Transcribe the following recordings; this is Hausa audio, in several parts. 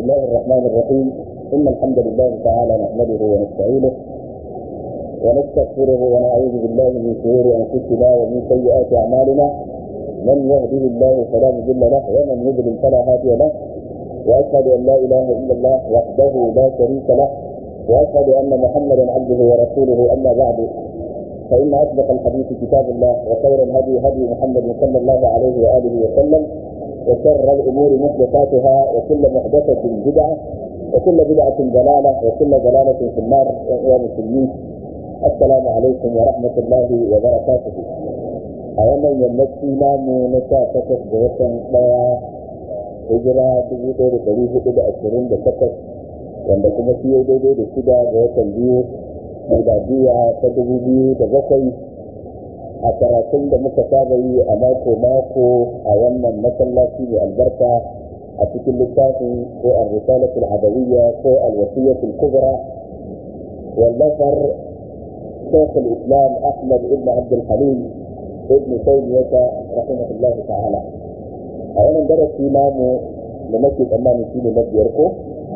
الله الرحمن الرحيم إن الحمد لله تعالى نحمده ونستعينه ونستغفره ونعوذ بالله من شرور أنفسنا ومن سيئات أعمالنا من يهده الله فلا مضل له ومن يضلل فلا هادي له وأشهد أن لا إله إلا الله وحده لا شريك له وأشهد أن محمدا عبده ورسوله أما بعد فإن أصدق الحديث كتاب الله وخير الهدي هدي محمد صلى الله عليه وآله وسلم وشر الأمور محدثاتها وكل محدثة بدعة وكل بدعة ضلالة وكل ضلالة في النار يا مسلمين السلام عليكم ورحمة الله وبركاته أولا يمشي نام نشاطة بوطن ɗaya hijira dubu ɗaya da ɗari hudu da ashirin da takwas wanda kuma shi ya daidai da shida ga watan biyu miladiya ta dubu biyu da bakwai a karatun da muka saba yi a mako mako a wannan masallaci mai albarka a cikin littafin ko al-risalatul adawiyya ko al-wasiyatul kubra wallafar شيخ الاسلام احمد بن عبد الحليم ابن تيميه رحمه الله تعالى. اولا درس امامه لمكي امام في مبيركو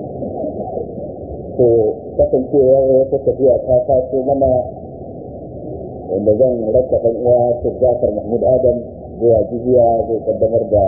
to kasancewa wata tafiya ta taso mana wanda zan raka ɗan uwa Sheikh Jafar Mahmud Adam zuwa jihiya zai kaddamar da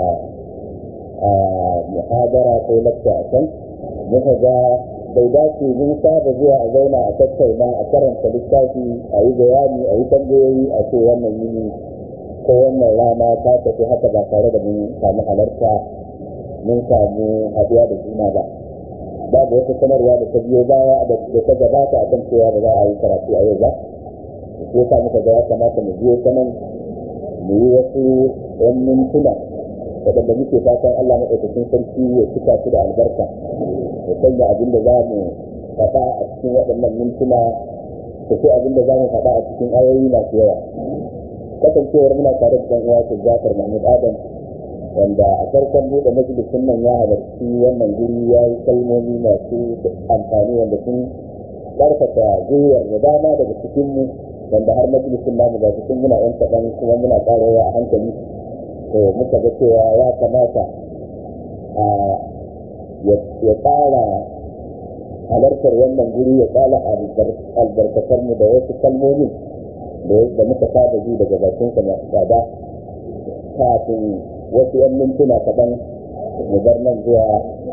muhadara ko lakta a can muka ga bai dace mun saba zuwa a zauna a tattauna a karanta littafi a yi bayani a yi tambayoyi a ce wannan yini ko wannan rana ta tafi haka ba tare da mun samu halarta mun samu haɗuwa da juna ba babu wata sanarwa da ta biyo baya da ta gabata a kan cewa ba za a yi karatu a yau ba ko yasa muka ga ya kamata mu biyo sanan mu yi wasu yan mintuna waɗanda muke fatan Allah maɗaukakin sarki ya cika su da albarka ya sanya abin da za mu faɗa a cikin waɗannan mintuna da sai abin da za mu faɗa a cikin ayoyi masu yawa kasancewar muna tare da ɗan uwa Jafar Mahmud Adam wanda a farkon buɗe majalisun nan ya halarci wannan guri ya yi kalmomi masu amfani wanda sun ƙarfafa gwiwar da dama daga cikinmu wanda har majalisun namu ga cikin muna yan kaɗan kuma muna ƙarawa a hankali to muka ga cewa ya kamata a ya ƙara halartar wannan guri ya ƙara albarkatar mu da wasu kalmomi da muka saba ji daga bakinsa masu tsada kafin wasu yan mintuna kaɗan mu bar nan zuwa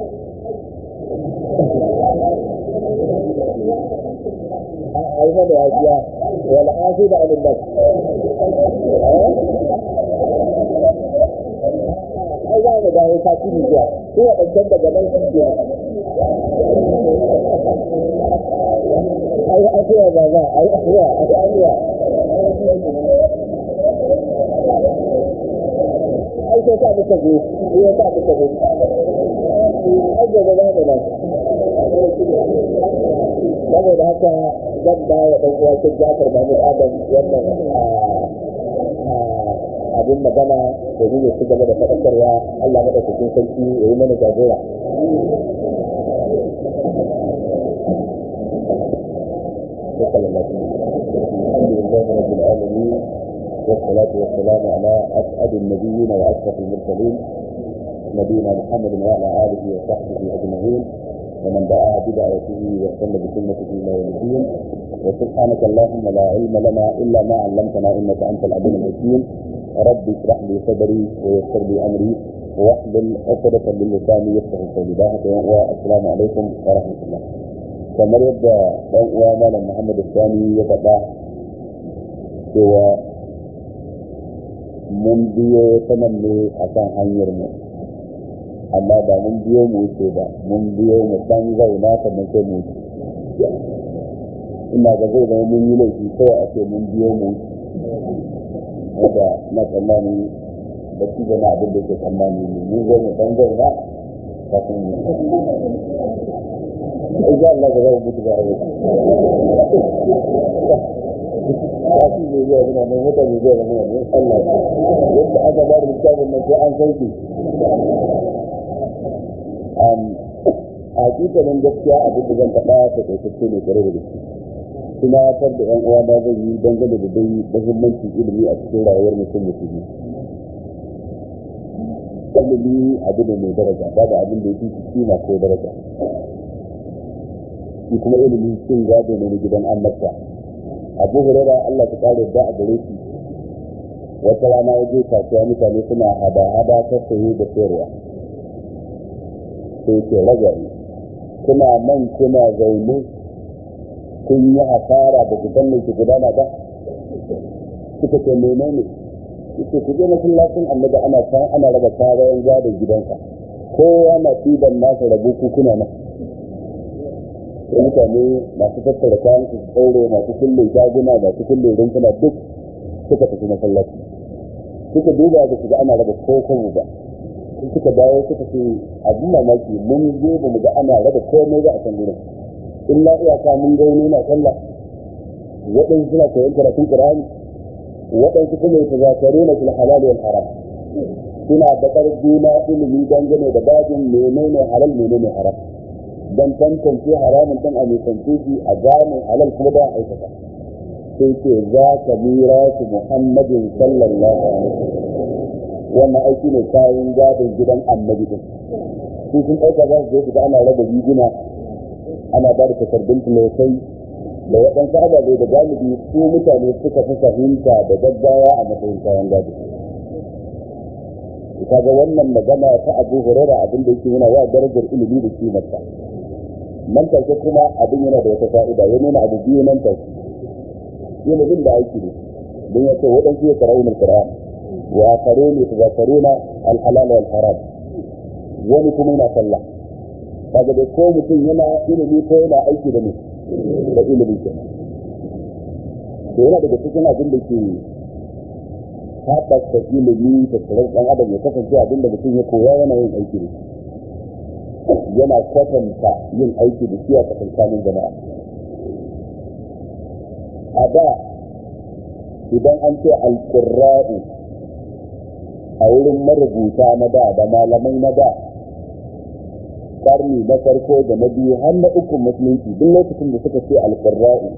a yi mana yajiya wal afi da alin nan ai za mu dawo sati ne zuwa su waɗancan daga nan su ke ai afiya ba ba ai afiya ai afiya ai sai ta muka zo sai ya sa muka zo ai gaba za mu nan saboda haka zan ba wa ɗan uwa kin Jafar Mahmud Adam wannan abin magana domin ya ci gaba da faɗakarwa Allah maɗaukakin sarki ya yi mana jagora. الحمد لله رب العالمين والصلاة والسلام على أسعد النبيين وأشرف المرسلين نبينا محمد وعلى آله وصحبه أجمعين ومن دعا بدعوته واستنى بسنته إلى يوم الدين وسبحانك اللهم لا علم لنا إلا ما علمتنا إنك أنت العليم الحكيم رب اشرح لي صدري ويسر لي أمري واحلل عقدة من لساني يفقه قولي ذاك والسلام عليكم ورحمة الله kamar yadda ɗan uwa malam Muhammad Sani ya faɗa cewa mun biyo ta nan ne a kan hanyar mu amma ba mun biyo mu wuce ba mun biyo mu san zauna kamar sai mu wuce ina ga zai zama mun yi laifi kawai a ce mun biyo mu wanda na tsammani da shi zama abin da ke tsammani ne mun zo mu san zauna kafin mu Insha Allah ga zai mutu ba a yau. Kafi ne zai zama nan mutane zai zama nan Allah. Yadda aka ba da littafin nan sai an sauke. A hakikanin gaskiya abin da zan faɗa ta kaitacce ne tare da gaske. Kuma tar da ‘yan uwa na zan yi dangane da dai muhimmancin ilimi a cikin rayuwar mutum musulmi. Wanda ilimi abu ne mai daraja babu abin da ya fi kima ko daraja shi kuma ilimi cin gado ne na gidan annabta abu hurera Allah ta kare da a gare shi wata rana ya je kasuwa mutane suna hada-hada ta saye da sayarwa sai ke ragari kuna nan kuna zaune kun yi hasara da ku san ki gudana ba suka ce menene yake ku je masallacin annabi ana san ana raba kayan gadon gidansa kowa na tiban nasa rabu ku kuna nan sai mutane masu tattara kayan su tsaure masu kulle shaguna masu kulle rumfuna duk suka tafi masallaci suka duba da su ga ana raba ko ba suka dawo suka ce abin mamaki mun je ba mu ga ana raba komai ba a can gurin illa iyaka mun ga wani na sallah waɗansu suna koyon karatun qur'ani waɗansu kuma yata zakaru na fil halal wal haram suna bakar juna ilimi dangane da babin menene halal menene haram dan tantance haramun dan a nisance shi a gane halal kuma da aikata sai ce za ka mira su muhammadin sallallahu alaihi wasallam wannan aiki ne kayan gadon gidan annabi din su sun ɗauka za su je su ga ana raba riguna ana ba da takardun tulosai da waɗansu ababe da galibi su mutane suka fi fahimta da gaggawa a matsayin kayan gado kaga wannan magana ta abu hurera abin da yake yana wa darajar ilimi da kimarsa nan take kuma abin yana da wata fa'ida ya nuna abu biyu nan take ilimin da aiki ne don ya ce waɗansu ya karaunar qur'ani وآخرون يتذكرون الحلال والحرام wani kuma yana sallah kaga da ko mutum yana ilimi ko yana aiki da ne da ilimi ke to yana daga cikin abin da ke haɓaka ilimi da tsaron ɗan adam ya kasance abin da mutum ya koya yana yin aiki da yana kwatanta yin aiki da shi a tsakankanin jama'a a da idan an ce alƙurra'u a wurin marubuta na da da malamai na da karni na farko da na biyu har na uku musulunci duk lokacin da suka ce alƙurra'u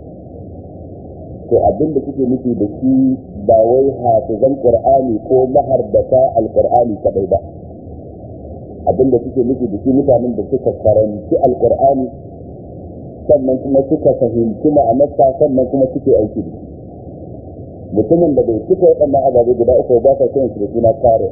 to abin da suke nufi da shi ba wai hafizan qur'ani ko mahardata alƙur'ani kadai ba abin da suke nufi da shi mutanen da suka karanci alƙur'ani sannan kuma suka fahimci ma'anarsa sannan kuma suke aiki da shi mutumin da bai cika waɗannan ababe guda uku ba sa kiran shi da suna kare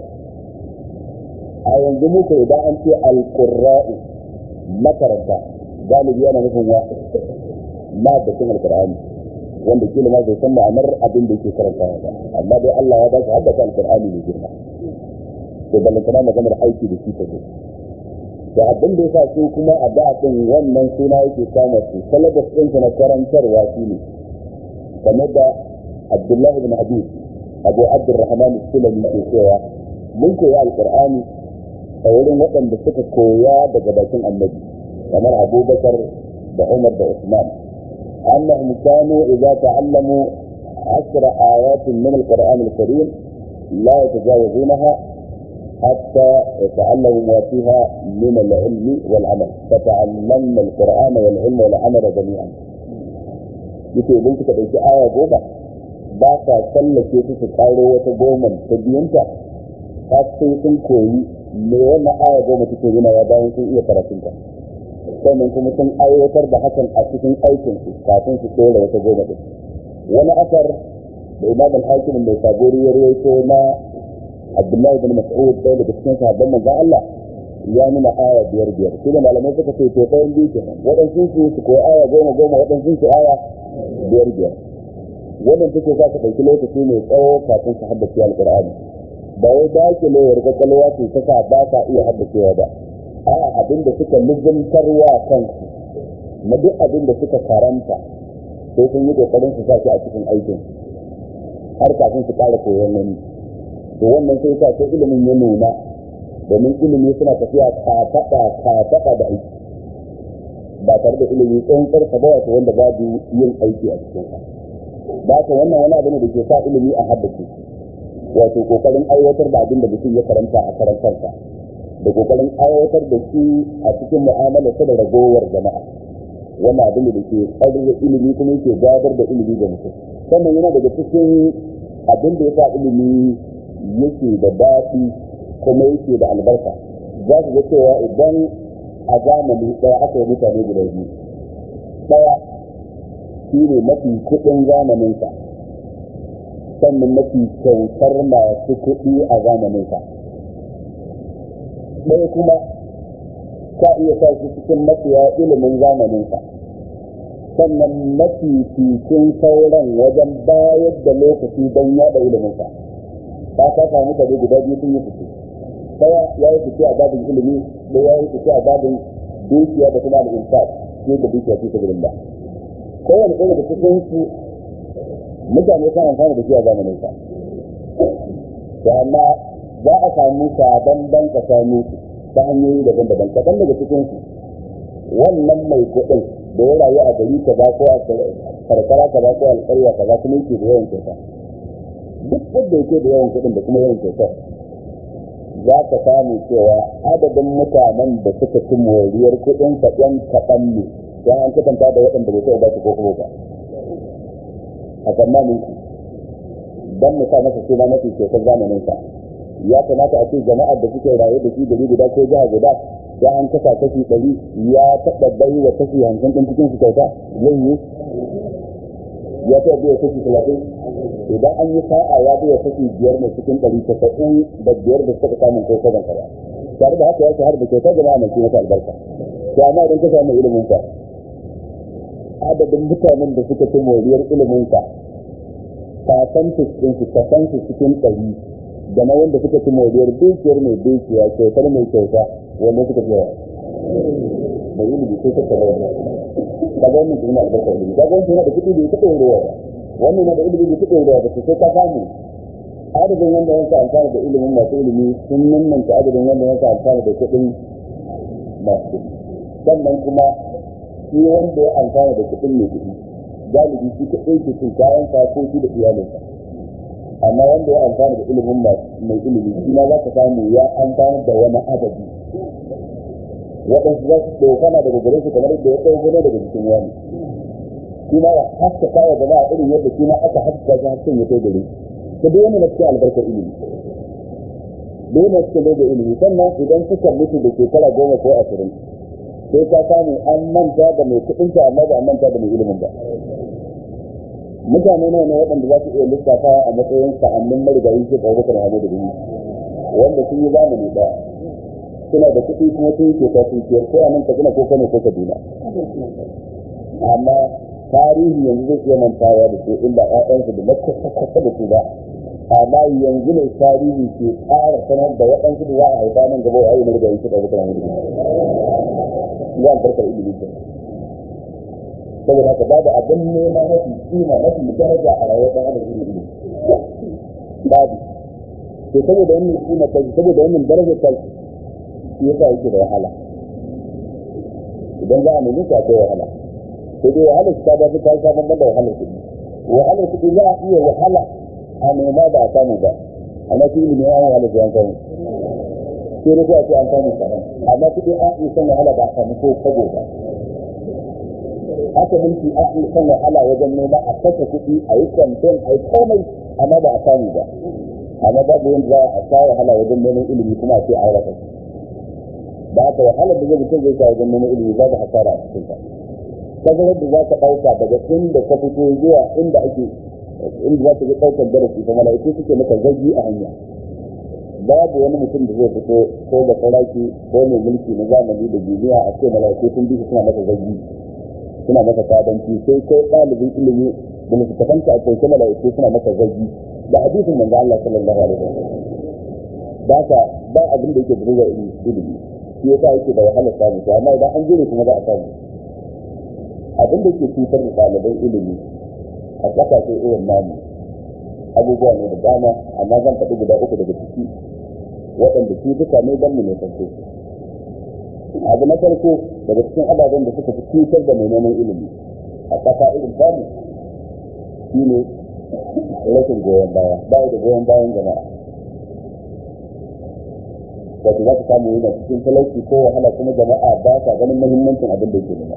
a yanzu muka idan an ce alƙurra'u makaranta galibi yana nufin wa ma da cin alƙur'ani wanda kila ma bai san ma'anar abin da yake karanta ba amma dai Allah ya ba shi haddasa alƙur'ani mai girma to ballantana maganar aiki da shi ta zo da abin da yasa su kuma a da din wannan suna yake kama su salabas ɗinsa na karantarwa shi ne kamar da Abdullah ibn Habib Abu Abdurrahman Sulami ke cewa mun koya alqur'ani a wurin waɗanda suka koya daga bakin annabi kamar Abu Bakar da Umar da Usman annahum kanu idza ta'allamu عشر آيات من القرآن الكريم لا يتجاوزونها حتى يتعلموا ما فيها من العلم والعمل فتعلمنا القرآن والعلم والعمل جميعا yake idan suka ɗauki aya goma ba sa tsallake su su ƙaro wata goma ta biyanta har sai sun koyi me wannan aya goma take nuna ya bayan sun iya karatunta sannan kuma sun aiwatar da hakan a cikin aikinsu kafin su ɗora wata goma ɗin wani asar da imam al-hakim mai sabori ya rawaito na abdullahi bin mas'ud ɗaya daga cikin sahabban manzon Allah ya nuna aya biyar biyar shi da malamai suka ce to ɗayan biyu kenan waɗansu su su koyi aya goma goma waɗansu su aya biyar biyar wannan take sa ka ɗauki lokaci mai tsawo kafin ka haddace alƙur'ani ba wai da ke lewar kwakwalwa ce ta sa ba ka iya haddacewa ba a'a abin da suka lizantarwa kansu na duk abin da suka karanta sai sun yi kokarin su sa shi a cikin aikin har kafin su ƙara koyon wani to wannan sai sa sai ilimin ya nuna domin ilimi suna tafiya kafaɗa kafaɗa da aiki ba tare da ilimi tsantsar sa ba wato wanda babu yin aiki a cikin sa ba ka wannan wani abu ne da ke sa ilimi a haddace wato kokarin aiwatar da abin da mutum ya karanta a karantarsa da kokarin aiwatar da shi a cikin mu'amala da ragowar jama'a wannan abin da ke ƙarfi ilimi kuma yake gadar da ilimi ga mutum sannan yana daga cikin abin da ya sa ilimi yake da daɗi ko kuma yake da albarka za su ga cewa idan a zamani ɗaya aka yi mutane guda biyu ɗaya shi ne mafi kuɗin zamaninsa sannan mafi kyautar masu kuɗi a zamaninsa ɗaya kuma ka iya sa shi cikin mafiya ilimin zamaninsa sannan mafi cikin sauran wajen bayar da lokaci don yaɗa iliminsa ba ka samu tare guda biyu sun yi fice ɗaya ya yi fice a babin ilimi da ya yi fice a babin dukiya da kuma al'insa ke da dukiya fi sabilillah kowane ɗaya da cikin su mutane kan amfani da shi a zamanin sa to amma za a samu sabon ban tsakanin su ta hanyoyi daban-daban kaɗan daga cikin su wannan mai kuɗin da ya rayu a gari kaza ko a karkara kaza ko alƙarya kaza kuma yake da yawan kyauta duk wanda yake da yawan kuɗin da kuma yawan kyauta za ka samu cewa adadin mutanen da suka ci moriyar kuɗin sa ɗan kaɗan ne ya an kwatanta da waɗanda bai taɓa ba su ko kuma ba a tsammanin ku don mu sa masa suna mafi kyautar zamanin sa ya kamata a ce jama'ar da suke raye da shi gari guda ko jiha guda ya an kasa kashi ɗari ya taɓa bai wa kashi hamsin ɗin cikin su kyauta zai yi ya taɓa bai wa kashi talatin idan an yi sa'a ya bai wa kashi biyar mai cikin ɗari tasa'in da biyar da suka samun ko saban kara tare da haka ya shahar da kyauta jama'a mai mata albarka to amma idan ka samu ilimin ka adadin mutanen da suka ci moriyar iliminsa kasantis ɗin su kasantis cikin ɗari da na wanda suka ci moriyar dukiyar mai dukiya kyautar mai kyauta wanda suka fi yawa mai ilimi sai ta kama wannan kaga wannan suna albarkar ilimi kaga wannan yana da kuɗi da ya taɓa ruwa wannan yana da ilimi da ya taɓa ruwa ba sai ka samu adadin wanda yanka amfani da ilimin masu ilimi sun nannanta adadin wanda yanka amfani da kuɗin masu kuɗi sannan kuma shi wanda ya amfana da kuɗin mai kuɗi galibi shi kaɗai ke cin kayan ko shi da iyalinsa amma wanda ya amfana da ilimin mai ilimi shi ma za ka samu ya amfana da wani adadi waɗansu za su ɗaukana daga gare su kamar yadda ya ɗauko ne daga jikin wani shi ma ya haska kawo jama'a irin yadda shi ma aka haska shi hasken ya kai gare ta duk wani na cikin albarkar ilimi dole na cikin da ilimi sannan idan suka mutu da shekara goma ko ashirin sai ka samu an manta da mai kuɗin ta amma ba a manta da mai ilimin ba mutane nawa ne waɗanda za su iya lissafa a matsayin sa'annin marigayi ke kawo bakar hamo da gani wanda sun yi zamani ba suna da kuɗi kuma sun ke ta sun kiyar ko a nan kaduna ko kano ko kaduna amma tarihi yanzu zai iya mantawa da su inda ƴaƴansu da makwata da su ba amma yanzu ne tarihi ke ƙara sanar da waɗansu da za a haifa nan gaba a yi marigayi ke kawo bakar hamo da gani za a farkar ilimi ke saboda haka babu abin nema mafi kima mafi daraja a rayuwar ɗan adam irin ilimi babu to saboda wannan kima ta saboda wannan daraja ta shi yasa yake da wahala idan za a nemi ta akwai wahala sai dai wahalar ta ba ta ta ban da wahalar kuɗi wahalar kuɗi za a iya wahala a nema ba a samu ba amma shi ilimi ya wahala sai an samu sai da kuwa ce an samu kaɗan amma kuɗi an iya san wahala ba a samu ko kago ba haka mulki an iya san wahala wajen nema a kashe kuɗi a yi kamfen a yi komai amma ba a samu ba amma babu yadda za a sa wahala wajen neman ilimi kuma a ce an rasa da haka wahalar da zai mutum zai sa wajen neman ilimi za ka hasara a cikin ta tazarar da za ka ɗauka daga inda ka fito zuwa inda ake inda za ka ga ɗaukar darasi ta mala'iku suke maka zagi a hanya babu wani mutum da zai fito ko da saraki ko mai mulki na zamani da duniya a ce mala'iku sun bi suna masa zagi suna masa kadanci sai kai ɗalibin ilimi da littattafanta a kai mala'iku suna masa zagi da hadisin manzo Allah sallallahu alaihi wasallam ba ka ba abin da yake da ruwa ilimi shi yasa yake da wahalar samu to amma idan an jire kuma za a samu abin da ke cutar da ɗaliban ilimi a ƙasashe irin namu abubuwa ne da dama amma zan faɗi guda uku daga ciki waɗanda su duka ne don mu ne farko abu na farko daga cikin ababen da suka fi cutar da mai neman ilimi a ƙasa irin tamu shi ne rashin goyon baya bayi da goyon bayan jama'a wato za ka samu yana cikin talauci ko wahala kuma jama'a ba sa ganin muhimmancin abin da yake nema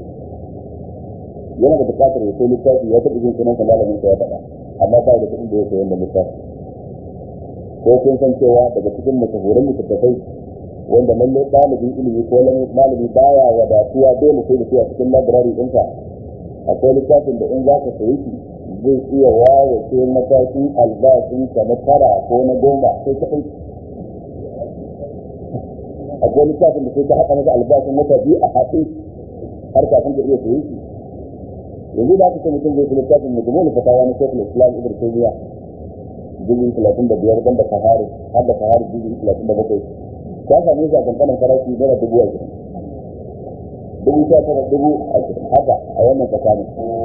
yana da bukatar ya sai littafi ya taɓa jin sunan malamin sa ya faɗa amma ba da kuɗin da ya sayi da littafi ko kun san cewa daga cikin mashahuran littattafai wanda lallai ɗalibin ilimi ko malami baya wadatuwa dole sai da shi a cikin labirari ɗinsa akwai littafin da in za ka sayi shi zai iya wawace matakin albashin ka na tara ko na goma sai ka ɗauki akwai littafin da sai ka haɗa masa albashin wata biyu a haɗe har kafin ka iya sayi shi yanzu da aka ce mutum zai fi littafin majmu'ul fatawa na shekul islam ibn taymiya jirgin talatin da biyar ban da kahari har da kahari jirgin talatin da bakwai ta same shi a kankanin farashi naira dubu ashirin dubu sha tara dubu ashirin haka a wannan tsakanin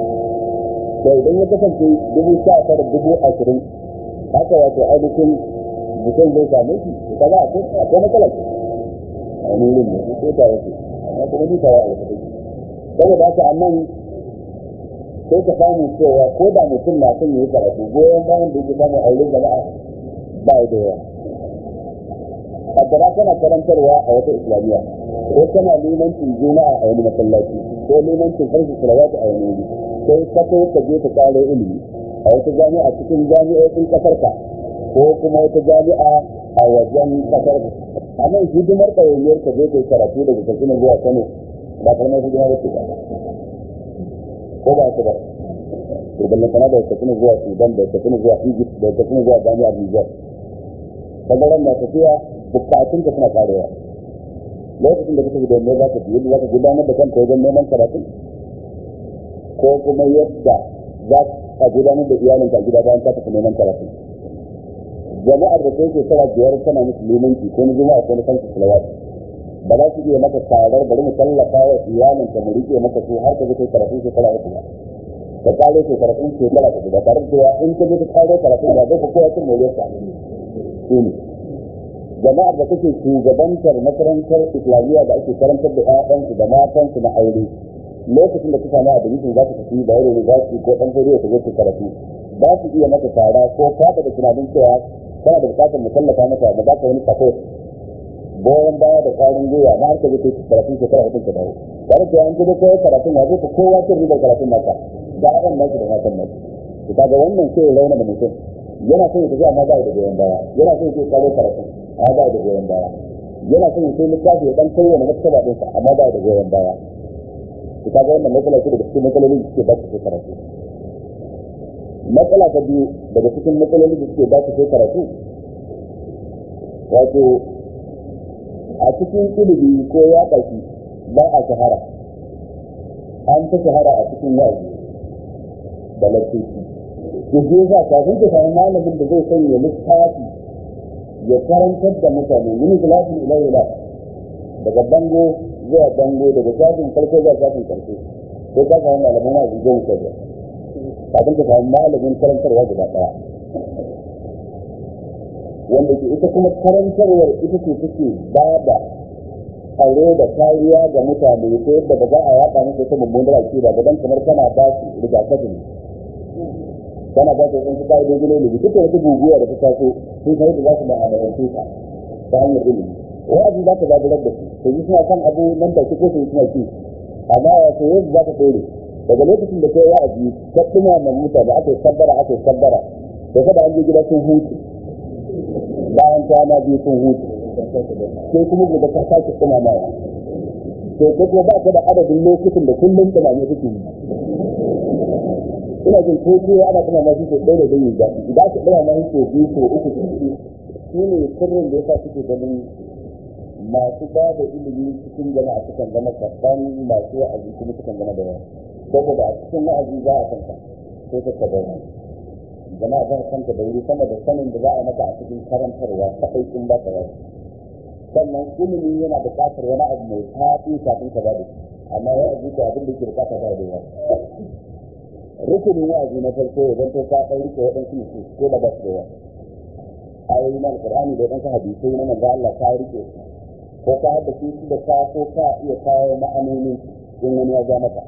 to idan ya kasance dubu sha tara dubu ashirin haka wato ainihin mutum zai same shi ka za a kai akwai matsala ce a wani wurin ne ko ta wace amma kuma ni tawa alfatai saboda haka annan sai ka samu cewa ko da mutum na son yi karatu goyon bayan da yake samun aure jama'a ba da yawa kaddara kana karantarwa a wata islamiyya ko kana limancin juma'a a wani masallaci ko limancin farko salawatu a wani wuri sai ka kai ka je ka kare ilimi a wata jami'a cikin jami'o'in kasarka ko kuma wata jami'a a wajen kasarka a nan hidimar ɗawainiyar ka je kai karatu daga katsina zuwa kano ba kalmar hidima ba ce ba ko ba ta ba to balle kana da tafiya zuwa Sudan da tafiya zuwa Egypt da tafiya zuwa Jami'ar Niger kaga ran na tafiya bukatun ka suna karewa lokacin da kake da me za ka biyi za ka gudanar da kanka wajen neman karatu ko kuma yadda za ka gudanar da iyalinka gida bayan ka tafi neman karatu jama'ar da kai shekara biyar kana musulmanci ko na juma'a ko na kanka salawat ba za su iya maka tarar bari mu tallafa wa iyalinka mu rike maka su har ka je karatu shekara uku ba ka kare ke karatun shekara ta da tare da in ka je ka kare karatun da zai kowa cin moriyar sa shi ne jama'ar da kake shugabantar makarantar islamiyya da ake karantar da ƴaƴansu da matansu na aure lokacin da kuka na admission za ku tafi da yaro za su ko ɗan fariya ku je ku karatu za su iya maka tara ko fata da tunanin cewa kana da bukatar mu tallafa maka da baka wani support goyon baya da ƙwarin gwiwa na har ka je kai karatun shekara hudun ka dawo tare da an je da koyar karatun ya zai kowa cin ribar karatun naka da haɗin naki da matan naki to kaga wannan sai rauna da mutum yana son ya tafi amma ba da goyon baya yana son ya kare karatun amma ba da goyon baya yana son ya sai littafi ya dan koyo na maktaba din sa amma ba da goyon baya to kaga wannan matsala ce daga cikin matsalolin da suke ba su karatu matsala ta biyu daga cikin matsalolin da suke ba su karatu wato a cikin ilimi ko ya ɗauki ba a shahara an ta shahara a cikin yaji da lafiya ya je za kafin ka samu malamin da zai sanya littafi ya karantar da mutane yin gilafin ilayila daga bango zuwa bango daga shafin farko zuwa shafin karshe ko ka samu malamin na zuwa mutane kafin ka samu malamin karantarwa guda ɗaya wanda ke ita kuma karantarwar ita ce take ba da tsaro da kariya ga mutane ta yadda ba za a yaɗa musu ta mummunar akida ba don kamar kana ba su rigakafi ne kana ba su wasu ka'idojin ilimi duka wata guguwa da ta taso sun san yadda za su ma'amalance ta ta hanyar ilimi wa'azi za ka zaburar da su to yi suna kan abu nan da ko su suna ci amma ya ce yadda za ka tsere daga lokacin da kai wa'azi ka ɗuma ma mutane aka yi kabbara aka yi kabbara da kada an je gida sun hutu bayan kwana biyu sun hutu sai kuma gobe ta sake kuma mawa to ko kuma ba ka da adadin lokacin da kullum tunani kake yi ina jin ko ko ana kuma ma shi ko ɗaya da dai ga idan ka ɗaya ma shi ko biyu ko uku shi ne sirrin da yasa suke ganin masu ba da ilimi cikin jama'a sukan zama kaɗan masu wa'azi kuma sukan zama da yawa saboda a cikin wa'azi za a kanka sai ka ka bayyana jama'a za kanka da wuri sama da sanin da za a maka a cikin karantarwa kaɗai in ba ka yawa sannan ilimi yana buƙatar wani abu mai faɗi kafin ka bada shi amma ya aji ko abin da ke buƙata ba da yawa rukunin wa'azi na farko ya zanto ka ɗan rike waɗansu nufi ko da ba su da yawa ayoyi na alƙur'ani da waɗansu hadisai na manzo Allah ka rike su ko ka haɗa su da ka ko ka iya kawo ma'anonin in wani ya ja maka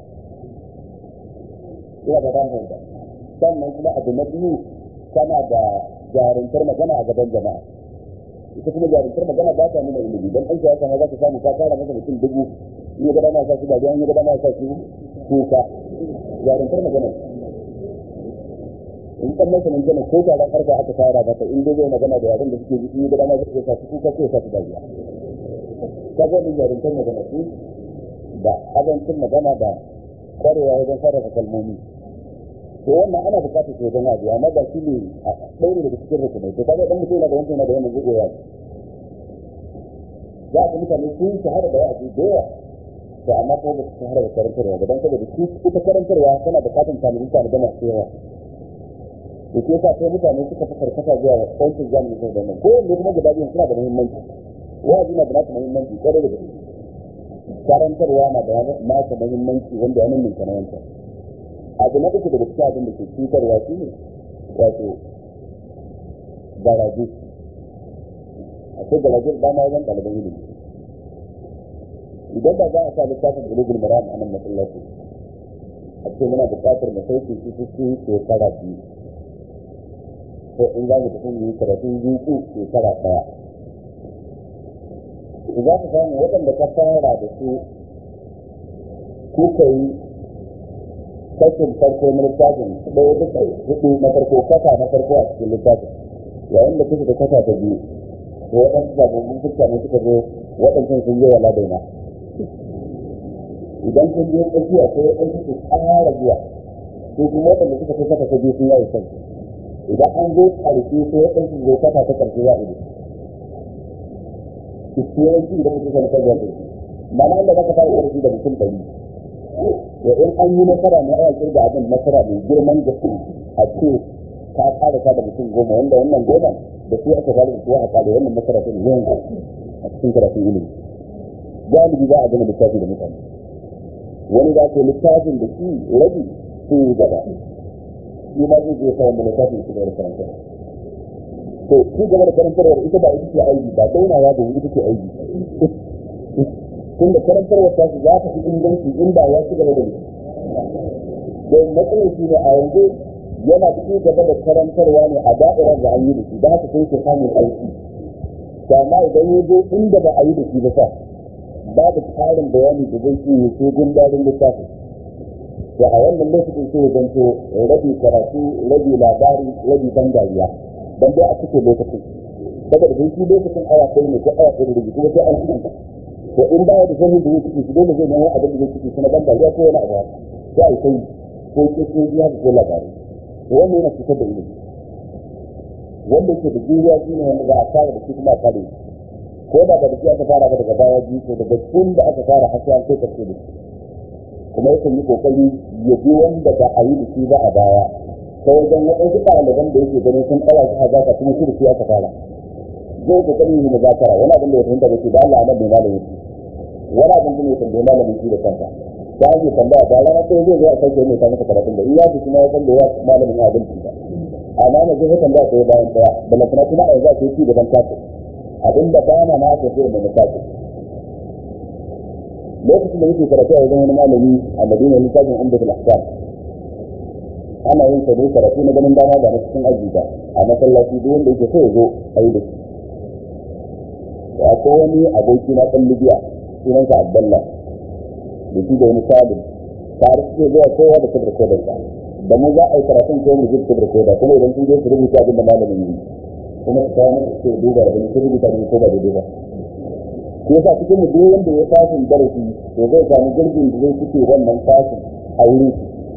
ina da ban da sannan kuma abu na biyu kana da jarumtar magana a gaban jama'a ita kuma jarumtar magana ba ta nuna ilimi don ɗan siyasa ma za ka samu ka tara masa mutum dubu in ya gada ma sa shi ba in ya gada ma sa shi kuka jarumtar magana in kan masa nan kana ko taron arba aka fara mata in dai zai magana da yaran da suke ji in da dama zai sa su kuka sai sa su dariya kaga ni yarin kan magana su da abincin magana da kwarewa wajen sarrafa kalmomi to wannan ana bukatar su wajen wajiya amma ba shi ne a ɗaya ne daga cikin rukunai to kaga dan mutum yana da wancan yana da wannan zai iya za a ga mutane sun shahara da wa'azi da yawa to amma ko ba su shahara da karantarwa ba dan saboda su ita karantarwa tana bukatar talibi tare da masu yawa da ke sa sai mutane suka fi karkata zuwa wancan zamani sai da nan ko wanda kuma guda biyu suna da muhimmanci wa'azi na da nasa muhimmanci kwarai da gaske karantarwa na da nasa muhimmanci wanda ya nuna na wancan abu na uku daga cikin abin da ke cutarwa shi ne wato garaje akwai garaje da dama wajen ɗaliban ilimi idan ba za a sa littafin bulugul maram a nan masallaci a ce muna buƙatar mu sauke shi su shekara biyu ko in za mu tafi yi karatun zuku shekara ɗaya za ka samu waɗanda ka fara da su kuka yi kashin farko na littafin ɗaya duka hudu na farko kasa na farko a cikin littafin yayin da kuka da kasa ta biyu to waɗansu sababbin fuska ne suka zo waɗancan sun yi wala daina idan sun je tsakiya ko waɗansu su ƙara zuwa ko kuma waɗanda suka kai kasa ta biyu sun yayi kansu idan an zo ƙarshe sai waɗansu zo kasa ta ƙarshe ya ido yawanci idan mutum zai kai yanzu ba na inda zaka fara ƙarfi da mutum ɗari ya in an yi nasara na aya kirga abin nasara mai girman gaske a ce ka ƙara ka da mutum goma wanda wannan goma da su aka fara da su aka ƙara wannan nasara ta yawan a cikin karatun ilimi galibi za a gama littafi da mutane wani za ka yi littafin da shi rabi sun yi gaba shi ma zai je sa wanda littafin su da karanta to shi gaba da karantarwar ita ba ita ce aiki ba daunawa da ita ce aiki tun da karantarwar ta su za ta fi inganci in ba ya ci gaba da mutum don matsalar shi ne a yanzu yana ci gaba da karantarwa ne a da'irar da an yi da shi da haka sai ke samun aiki amma idan ya zo inda ba a yi da shi ba sa babu tsarin bayani da zai iya ko gundarin littafi da a wannan lokacin sai ya zanto rabi karatu rabi labari rabi ban dariya dan dai a cikin lokacin saboda dai shi lokacin awa ɗaya ne ko awa ɗaya da kuma sai an cikin to in baya da sanin da zai ciki shi dole zai nemo abin da zai ciki kuma ban dariya ko wani abu sai a yi sai ko ke ko biya da ko labari to wannan yana fitar da ilimi wanda yake da juriya shi ne wanda za a fara da shi kuma a kare ko da ba da shi aka fara ba daga baya biyu ko daga tun da aka fara har sai an kai karshe da shi kuma yakan yi kokari ya bi wanda ba a yi da shi ba a baya ta wajen waɗansu ɗaliban da yake ganin sun ɗaura shi hazaka kuma shi da shi aka fara zai kokari yi da zakara wani abin da ya fahimta da shi da Allah nan bai malamin shi wani abin da ya tambaye malamin shi da kanka ta hanyar tambaya da rana ɗaya zai zo a sauke mai ta masa karatun da iya su kuma ya san da ya malamin abin shi ba amma na zai tambaya ɗaya bayan ɗaya da lafina kuma a yanzu a kai ci gaban kafin abin da bana na aka sai da mutafi lokacin da yake karatu a wajen wani malami a madina littafin umdat al-ahkam ana yin sa dai karatu na ganin dama ba na cikin aji ba a masallaci duk wanda yake so ya zo a yi da shi da akwai wani aboki na ɗan libya sunansa abdallah da shi da wani salim tare suke zuwa kowa da kabar kodarsa da mu za a yi karatun ko mu ji kabar kodar kuma idan sun je su rubuta abin da malamin yi kuma su kawo masa ce duba da gani ko rubuta da ko ba daidai ba ko yasa cikin mu duk wanda ya fasin darasi to zai samu gurbin da zai fice wannan fasin a wurin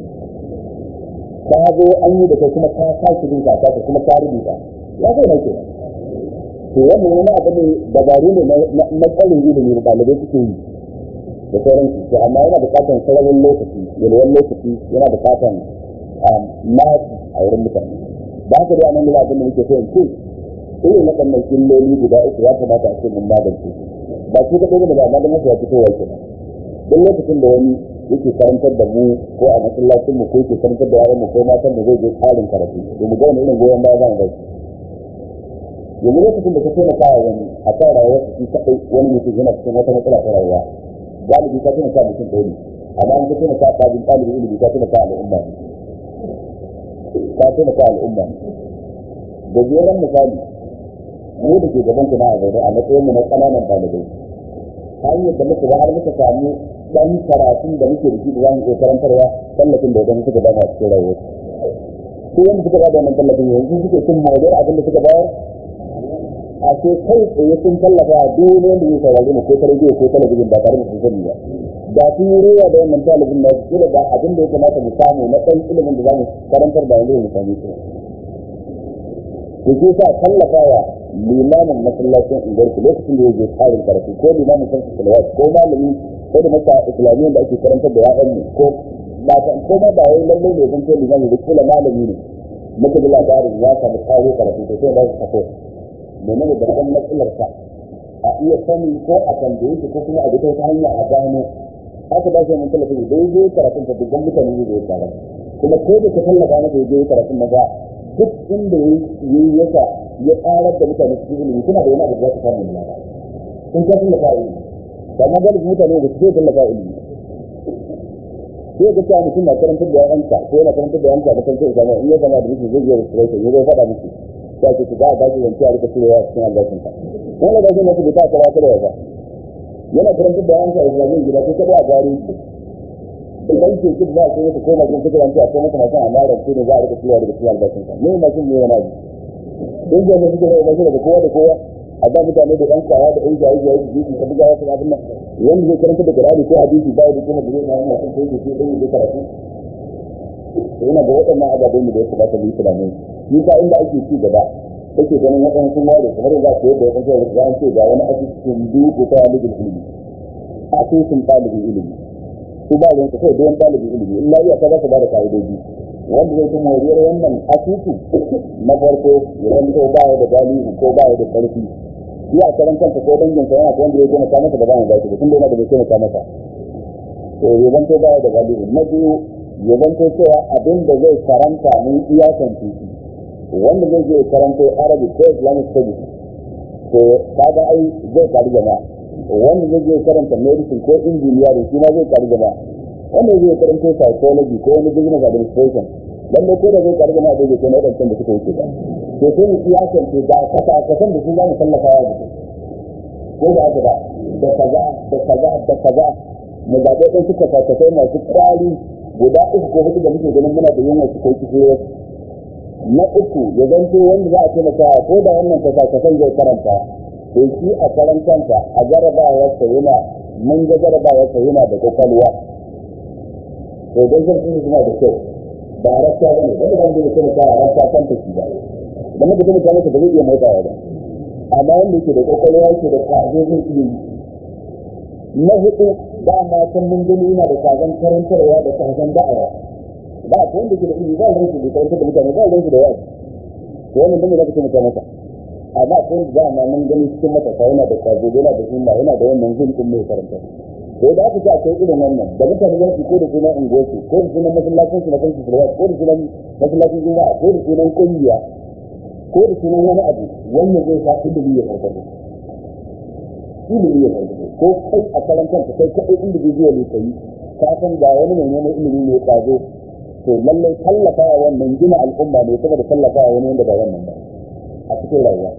ka zo an yi da kai kuma ka sake bin ka ka kuma ka rubuta ya zai na ke to wannan wani abu ne dabaru ne na tsarin ilimi da ɗalibai suke yi da sauransu to amma yana buƙatar sararin lokaci yalwan lokaci yana buƙatar naci a wurin mutane ba haka dai anan da abin da muke so in ce irin waɗannan illoli guda uku ya kamata a ce mun magance ba shi kaɗai ne ba amma don haka ya fito wa kenan duk lokacin da wani yake karantar da mu ko a masallacin mu ko yake karantar da yaran mu ko matan da zai je tsarin karatu to mu ga wani irin goyon baya zan bai yanzu lokacin da ka taimaka wa wani a kan rayuwar su kaɗai wani mutum yana cikin wata matsala ta rayuwa galibi ka taimaka mutum ɗaya ne amma in ka taimaka a ɗalibin ɗalibin ilimi ka taimaka al'umma ne ka taimaka al'umma ne gajeren misali mu da ke gaban kuna a zaune a matsayin mu na ƙananan ɗalibai hanyar da muka ba har muka samu ɗan karatun da muke da shi da za mu iya karantarwa tallafin da wajen suka dama a cikin rayuwar su wanda suka bada wannan tallafin yanzu suke cin moriyar abin da suka bayar a ce kai tsaye sun tallafa a duk wanda zai saurari mu ko ta rediyo ko talabijin ba tare da sun sani ba da sun yi rewa da wannan talabijin na su da abin da ya kamata mu samu na ɗan ilimin da za mu karantar da yanzu mu sami su to ke sa tallafawa limamin masallacin unguwarku lokacin da ya je tsarin karatu ko limamin kansu salawat ko malami ko da masa islamiyyar da ake karantar da ya'yan mu ko ba ta ko ma ba wai lallai ne zan ce limami da kula malami ne muka ji labarin ya samu tsaro karatu to sai ba su sako menene babban matsalar sa a iya sani ko a tambaye shi ko kuma a ga ta hanya a gano haka ba shi mun tallafa da dai zai karatun ta dukkan mutane ne zai fara kuma ko da ka tallafa masa ya je karatun na ba duk inda ya yi yasa ya karar da mutane su ilimi kuna da wani abu da za ka samu na ba sun ka tallafa ilimi amma galibin mutane ba su zai tallafa ilimi sai ga cewa mutum na karantar da yanka ko yana karantar da yanka da kanta islamiyya in ya zama da mutum zai je restoration ya zai faɗa miki ya ce ki ba a baki zance a rika cirewa cikin albashin ka wani albashin na su bai ta kara kada ya ba yana karantar da yanka islamiyya gida ko kada a gari da ɗan ke kid za a ce mata koma cikin kudurar ce a kai mata masu amara ce ne za a rika cirewa daga cikin albashin ka ne mashin ne yana ji in ga suke da albashin daga kowa da kowa a ba mutane da ɗan kwaya da ɗan jayi jayi su ji ka buga wasu abin nan wanda zai karanta da Qur'ani ko hadisi ba da kuma da zai yana son kai shi ɗan yi karatu yana da waɗannan ababen da ya kamata mu yi tunani shi ka inda ake ci gaba kake ganin waɗannan sun ware kamar za ku yadda waɗansu da za ce ga wani asibitin duku ta talibin ilimi asibitin talibin ilimi su ba da kai don talibin ilimi in lafiya ta za su ba da ka'idoji wanda zai kuma wariyar wannan asibiti na farko ya zanto ba ya da galihu ko ba ya da ƙarfi shi a karan kansa ko dangin sa yana wanda ya taimaka masa da ba mu baki tun da yana da bai taimaka masa to ya zanto ba ya da galihu na biyu ya zanto cewa abin da zai karanta mun iyakan titi wanda zai je karanto arabic ko islamic studies to kaga ai zai kari jama'a wanda zai je karanta medicine ko engineering shi ma zai kari jama'a wanda zai karanto psychology ko wani business administration lalle ko da zai kari jama'a zai kai na wadancan da suka wuce ba to sai mu iyakan ce da kasa kasan da su za mu tallafa wa da ko da haka ba da kaza da kaza da kaza mu zaɓe ɗan suka kasafai masu kwari guda uku ko hudu da muke ganin muna da yunwa su kai kishiyar na uku ya zanto wanda za a taimaka ko da wannan kasakasan zai karanta to shi a karantansa a jarabawarsa yana mun ga jarabawarsa yana da kwakwalwa to don zarfin suna da kyau ba rasta ba ne wanda wanda ya taimaka a rasta kan ta shi ba da muka taimaka masa ba zai iya motsawa ba amma wanda yake da kwakwalwa yake da kwazo zai iya yi na hudu ba ma san mun gani yana da kazan karantarwa da kazan da'awa ba ko wanda ke da ilimi ba ranki da karantar da mutane ba ranki da yawa to wannan dan da kake mutane maka amma ko wanda ba ma mun gani cikin mata sai yana da kwazo yana da himma yana da wannan zin din mai karanta to da aka ce akwai irin wannan da mutane za su ko da sunan ungosu ko da sunan masallacin su na kansu salwa ko da sunan masallacin juma'a ko da sunan kungiya ko da sunan wani abu wannan zai sa ilimi ya farfado ilimi ya farfado ko kai a karantar ka kai kai individual ne kai ka san ga wani mai neman ilimi ne ya kwazo to lallai tallafa wa wannan gina al'umma ne saboda tallafa wa wani wanda ba wannan ba a cikin rayuwa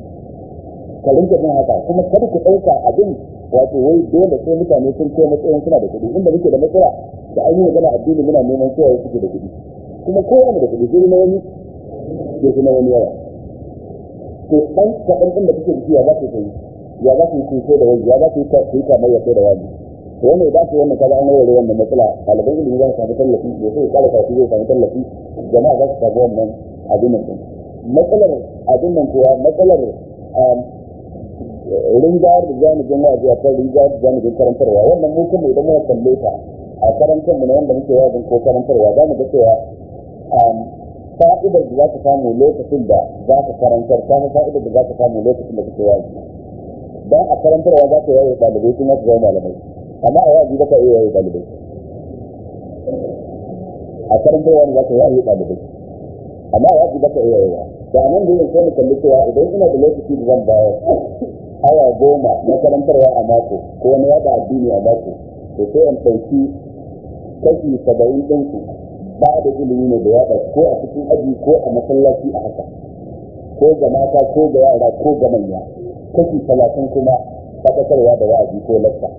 ka rinka jin haka kuma kada ku ɗauka abin wato wai dole sai mutane sun kai matsayin suna da kuɗi inda muke da matsala da an yi magana addini muna neman cewa suke da kuɗi kuma kowane da kuɗi sai na wani ya fi na wani yawa to ɗan kaɗan ɗin da kuke da shi ya za ku yi ya za ku yi kuso da wani ya za ku yi kamar ya kai da wani to wanda ya dace wannan kaga an warware wannan matsala ɗaliban ilimi za su samu tallafi ya sai kala kafi zai samu tallafi jama'a za su samu wannan abin nan matsalar abin nan kuwa matsalar rinjayar da janibin wa'azi a kan rinjayar da janibin karantarwa wannan mu kuma idan muka kalle ta a karantar mu na wanda muke wa'azin ko karantarwa za mu ga cewa fa'idar da za ka samu lokacin da za ka karantar ta fa'idar da za ka samu lokacin da kake wa'azi dan a karantarwa za ka yaye ɗalibai kuma su zama malamai amma a wa'azi ba ka iya yaye ɗalibai a karantarwa ne za ka yaye ɗalibai amma a wa'azi ba ka iya yaye da nan da yin sai mu kalli cewa idan ina da lokaci da zan bayar awa goma na karantarwa a mako ko na yada addini a mako to sai in ɗauki kashi saba'in ɗinku ba da ilimi ne da yada ko a cikin aji ko a masallaci a haka ko ga mata ko ga yara ko ga manya kashi talatin kuma faɗakarwa da wa'azi ko lasta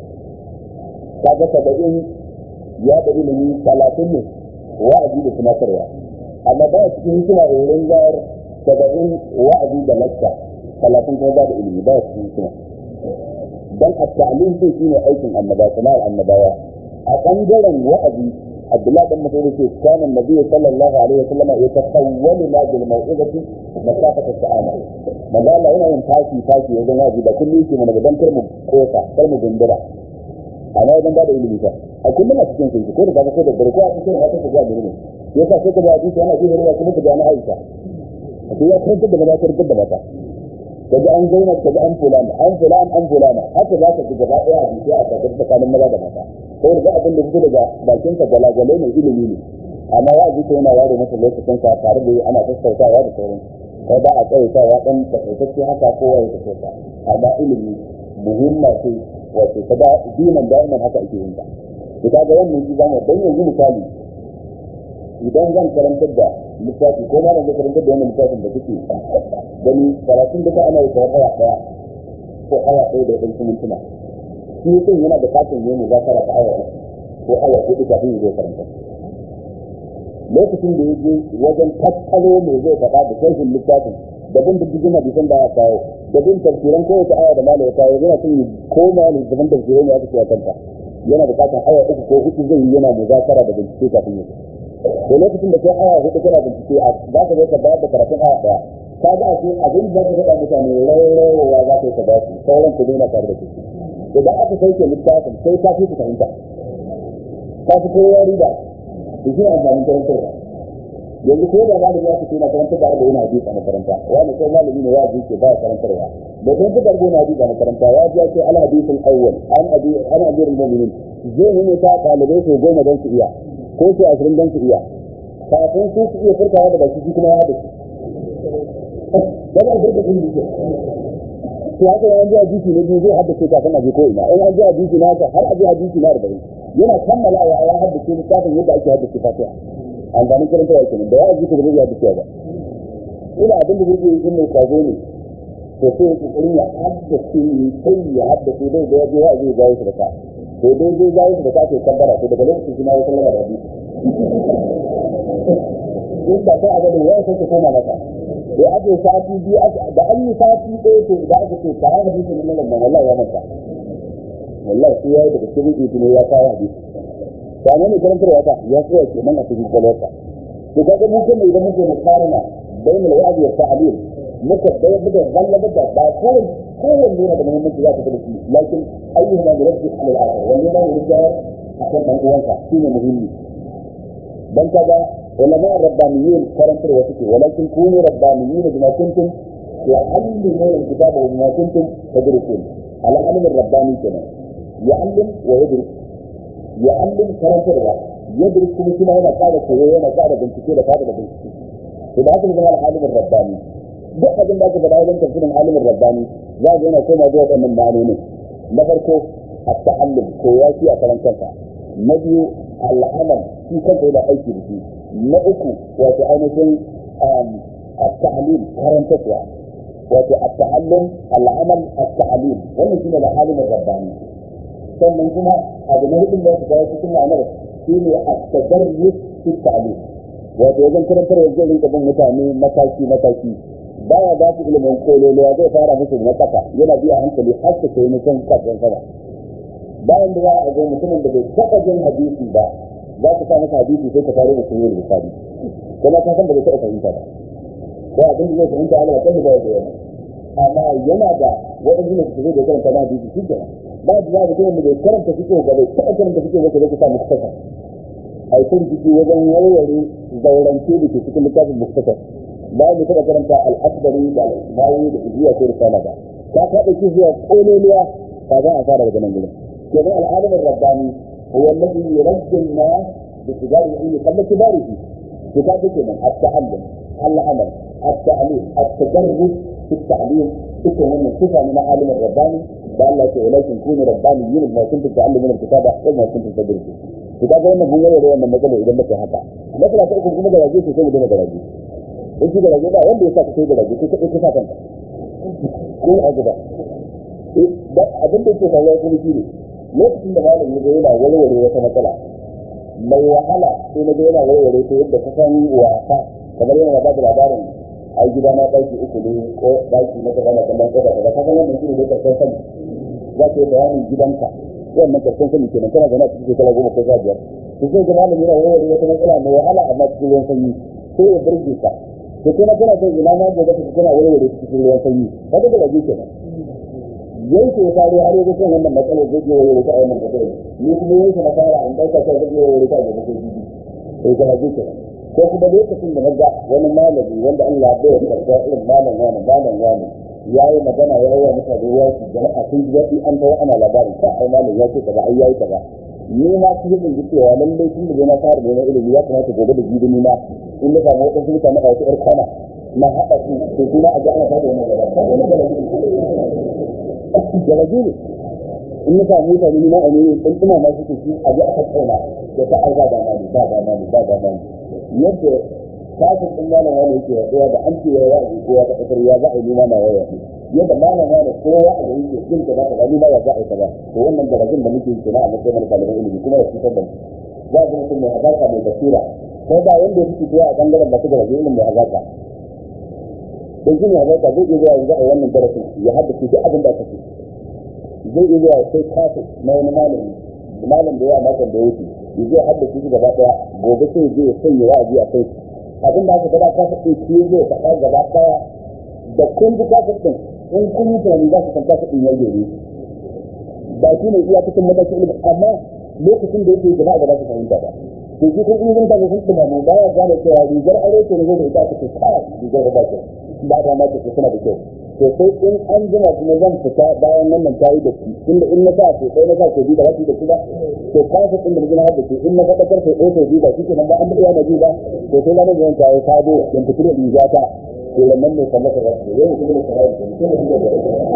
kaga saba'in yada ilimi talatin ne wa'azi da tunatarwa amma ba cikin hikima irin zayar saba'in wa'azi da lakka talatin kuma ba da ilimi ba cikin hikima dan at-ta'lim din shine aikin annaba sana'ar annabawa a bangaren wa'azi Abdullah dan Mas'ud ce kana Nabi sallallahu alaihi wasallam ya tasawwalu la bil mau'izati masafat as-sa'ama manzo Allah yana yin tashi tashi wajen wa'azi da kullu yake mana dan karmu kosa karmu gundura amma idan ba da ilimi fa a kullum a cikin sai ko da kaga ko da barko a cikin wata ta ga ilimi yasa sai ka ga hadisi yana cikin ruwa kuma ka ga na Aisha to ya karanta da maza karanta da mata kaga an zauna kaga an fulana an fulana an fulana haka za ka ji gaba daya a hadisi a tsakanin tsakanin maza da mata sai da abin da fito daga bakin ka galagale mai ilimi ne amma ya ji yana ware masa lokacin sa tare da ana sassautawa da sauran kai ba a tsawaitawa dan takaitacce haka kowa ya tafi amma ilimi muhimma ce wato ta da dinan da'iman haka ake yin ta to kaga wannan shi zamu dan yanzu misali idan zan karantar da littafi ko malam da karantar da wannan littafin da kuke gani karatun duka ana yi kawai awa daya ko awa ɗaya da ɗan mintuna shi mutum yana da katin yin muzakara ta awa ko awa hudu kafin ya zo karanta lokacin da ya je wajen tattalo mai zai faɗa da sharhin littafin da bin diddigin hadisan da aka kawo da bin tafsiran kowace aya da malai ya kawo yana son yi koma ne zaman tafsirai ne aka ce a kanta yana da katin aya uku ko hudu zai yi yana muzakara da bincike kafin ya da lokacin da kai aya hudu kana bincike a za ka zo ka bayar da karatun aya daya ka ga a cikin abin da ka faɗa mutane rairawa za ka yi ka ba su sauran ku daina tare da su idan aka sauke littafin sai ka fi su fahimta ka fi kowa riba da shi amfanin karantarwa yanzu ko da malami ya fito na karanta da arba yana hadisi a makaranta wani ko malami ne ya ke ba karantarwa da karanta da arba yana hadisi a makaranta ya ji ce al hadisul awwal an abi an abi mu'minin zai ne ta dalibai su goma don su iya ko su ashirin don su iya kafin su su iya furtawa da baki shi kuma ya hadisi daga furta sun jike to haka an ji hadisi ne biyu zai haddace kafin aje ko ina in an ji hadisi na haka har aje hadisi na arba'in yana kammalawa ya haddace littafin yadda ake haddace fatiha amfanin karanta ya kenan da ya ji ka da zai haddace ba ina abin da zai yi in mai kwazo ne to sai ya kokarin ya haddace sai ya haddace dai da ya je ya zai gawo shi da ka to dai zai gawo shi da ka sai kabbara to daga lokacin shi ma ya sallama da hadisi in ba sai a ga da ya sai ka koma maka da ake sati biyu da an yi sati ɗaya to da aka ce ka haɗa hadisi ne nan wallahi ya manta wallahi sai ya yi daga cikin rubutu ne ya kawo hadisi ba ne karantarwa ta ya tsaya ke nan a cikin kwalwarsa to kaga mu kuma idan muke mukarana bayan al-wa'd wa ta'lim muka bayar da zallaba da ba kawai kowanne yana da muhimmanci za ka da shi lakin ayyuhuma yuraddu ala al-akhar wanne ma yurda akan dan uwansa shine muhimmi dan kaga ulama rabbaniyin karantarwa suke walakin kunu rabbaniyin bima kuntum tu'allimuna al-kitaba wa bima kuntum tadrusun al-alim ar-rabbani kenan ya'allim wa yadrus ya'allim karantarwa yadrus kuma shi ma yana ƙara koyo yana ƙara bincike da fada da bincike to da haka zama al-alimin rabbani duk abin da aka faɗa wajen tafsirin alimin rabbani za ga yana koma zuwa wannan ma'anonin na farko at-ta'allum koya shi a karan kansa na biyu al'amal shi kansa yana aiki da shi na uku wato ainihin at-ta'lim karantarwa wato at-ta'allum al'amal at-ta'lim wannan shine al-alimin rabbani sannan kuma abu na hudun da ya cikin ma'anar shi ne at-tadarrus fi ta'lim wato wajen karantarwa zai rinka bin mutane mataki mataki baya ba su ilimin kololuwa zai fara musu na kasa yana biya hankali har su kai mutum kafin sama bayan da za a ga mutumin da bai taɓa jin hadisi ba za ka sa masa hadisi sai ka fara da sunan misali kuma ka san da bai taɓa fahimta ba ko abin da zai fahimta Allah kan da ya yana amma yana da waɗanda ne su zai karanta na hadisi shi kenan ba da za a ga da bai karanta fito ba bai taɓa karanta fito ba sai ka sa masa kasa a yi kurkuku wajen warware zaurance da ke cikin littafin muktasar bayan da taɓa karanta al'akbari da al'ayi da ijiya ko risala ba ta ta ɗauki zuwa ƙololuwa ba za a fara daga nan gudun kenan al'adamin rabbani هو الذي يرجي الناس بكبار العلم قبل كباره كتاب كده التعلم العمل التعليم التدرس في التعليم تكون من صفه من عالم الرباني قال لك ولكن كونوا ربانيين بما كنتم تعلمون الكتابه وما كنتم تدرسون كتاب wannan mun yare wannan matsala idan muka haka matsala ta uku kuma da rage sai mu dena da rage in shi da rage ba wanda ya saka sai da rage sai ka ka saka ko a gaba da abin da ke faruwa kuma shi ne lokacin da malami ya yana warware wata matsala mai wahala sai na ga yana warware ta yadda ka san wasa kamar yana ba da labarin ai gida na ɗaki uku ne ko ɗaki na kaza na kallon kofa kaza ka san wannan shi ne karshen sani za ka yi bayanin gidanka wannan karshen sani kenan kana zaune a cikin shekara goma ko sha biyar to sai ga malami yana wayar wata matsala mai wahala amma cikin ruwan sanyi sai ya burge ka to kuma kana son ina ma gobe ka kana wayar cikin ruwan sanyi kaga da rage kenan yanke ya faru har yanzu kan wannan matsalar zai je wayar ta a wannan kasar ni kuma yanke na fara an ɗauka sai zai je wayar ta a gobe ko bibi sai ka rage kenan ko kuma lokacin da na ga wani malami wanda Allah bai karɓa irin malam wani malam wani ya yi magana ya yi wa mutane ya ci jama'a sun ji daɗi an tawo ana labarin ka ai malam ya ce kaza ai yayi kaza ni ma su yi ji cewa lallai tun da na fara neman ilimi ya kamata gobe da jibi na in na samu wadansu mutane a wata ƴar kwana na haɗa su to kuma a ga ana fara wannan gaba ka ga magana garaji ne in na samu mutane ni ma a ne in ina ma suke shi a ji a tattauna da ta arza da mani ba da mani ba da mani yadda kafin ɗin malam wani yake yaduwa da an ce ya wa'azi ko ya taɓa ya za a yi nima na yaya yadda malam wani ko ya a gari ke jin ka za ka gani ma ya za a yi kaza to wannan darajin da muke yi kenan a matsayin mana ɗaliban ilimi kuma ya fitar da mu za a ga mutum mai hazaka mai basira ko ba wanda ya fi fitowa a ɓangaren masu darajin ilimin mai hazaka don shi ne hazaka zai iya zuwa yanzu a wannan darasin ya haddace duk abin da aka ce zai iya zuwa sai kafin na wani malami malam da yawa makon da ya wuce ya zai haddace shi gaba ɗaya gobe sai zai ya sanya wa'azi a kai abin da aka gaba ka faɗi shi zai faɗa gaba ɗaya da kun ji kafin ɗin in kun yi tunani za su san kafin ɗin ya gere ba shi ne iya cikin matakin ilimin amma lokacin da yake jama'a ba za su fahimta ba to shi kun ilimin ta sun ɗuma mu baya gane cewa rigar aro ce ne zai da ita ake kai rigar ba ce ba da ma ce suna da kyau to sai in an jima kuma zan fita bayan wannan ta yi da shi inda in na sa ko ɗaya na sa ko biyu ba za su yi da shi ba to kafin ɗin da na haɗa in na faɗakar sai ɗaya ko biyu ba shi ke nan ba an daɗe yana ji ba to sai na nan ta yi sabo yan fito da riga ta to wannan ne kallaka za su yau kuma da sarai da mutum da da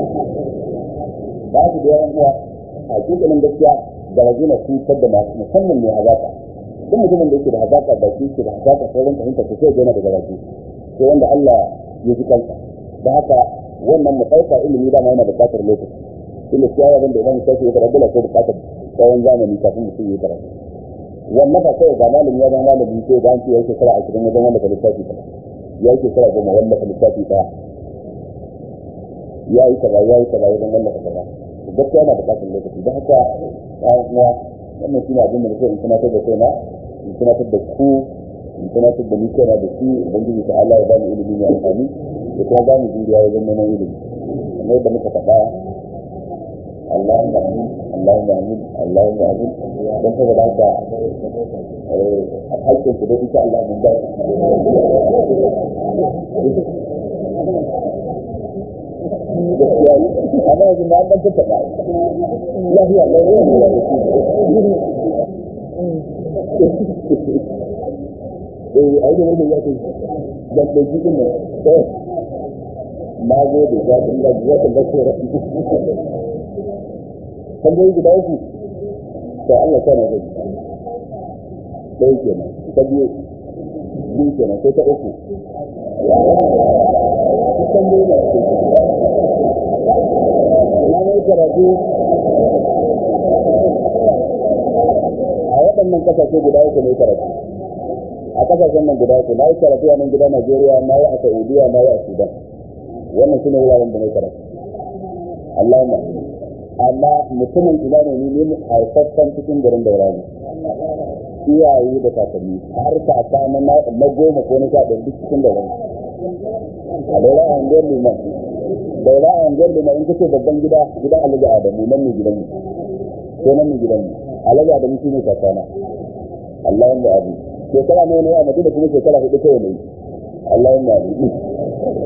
ba su da yawan uwa a cikin gaskiya da rajina cutar da masu musamman mai hazaka duk mutumin da yake da hazaka ba shi ke da hazaka sauran fahimta ko sai yana da garaji sai wanda Allah ya ji kansa da haka wannan mu ɗauka ilimi dama yana buƙatar lokaci ina ciyawa wanda idan mutum ya karatu da sai buƙatar tsawon zamani kafin mutum ya karatu wannan ba sai ga malami ya zama malami sai da an ce yake kira a cikin wajen wanda ka lissafi ba ya yake kira goma wanda ka lissafi ba ya yi kaza ya yi kaza wajen wanda ka kaza gaskiya yana buƙatar lokaci don haka ya kuma wannan shi ne abin da nake in tunatar da kaina in tunatar da ku in tunatar da ni kaina da shi ubangiji ta Allah ya bani ilimi mai amfani da kuma bani juriya wajen neman ilimi kamar da muka faɗa اللهم امين اللهم امين اللهم امين dan saboda haka hakkin ku da insha Allah mun ba amma yanzu na dan tattaba lafiya lafiya eh ai da wannan ya ce da da jikin ne na gode ya Allah ya ta lafiya tambayi guda uku to Allah ta na gani ɗaya kenan ta biyu biyu kenan sai ta uku ta tambayi na uku na mai karatu a waɗannan ƙasashe guda uku ne karatu a ƙasashen nan guda uku na yi karatu a nan gida Najeriya na yi a Saudiya na yi a Sudan wannan su ne wuraren da na karatu Allahumma amma mutumin ina ne ni ne haifaffen cikin garin daura ne iyaye da kakanni har ka ta na na goma ko na sha ɗaya duk cikin daura a daura a hangar liman daura a hangar liman in kace babban gida gidan alhaji adamu nan ne gidan mu ko nan ne gidan mu alhaji adamu shi ne kakana Allahumma abu shekara ne ne a madina kuma shekara hudu kawai ne Allahumma abu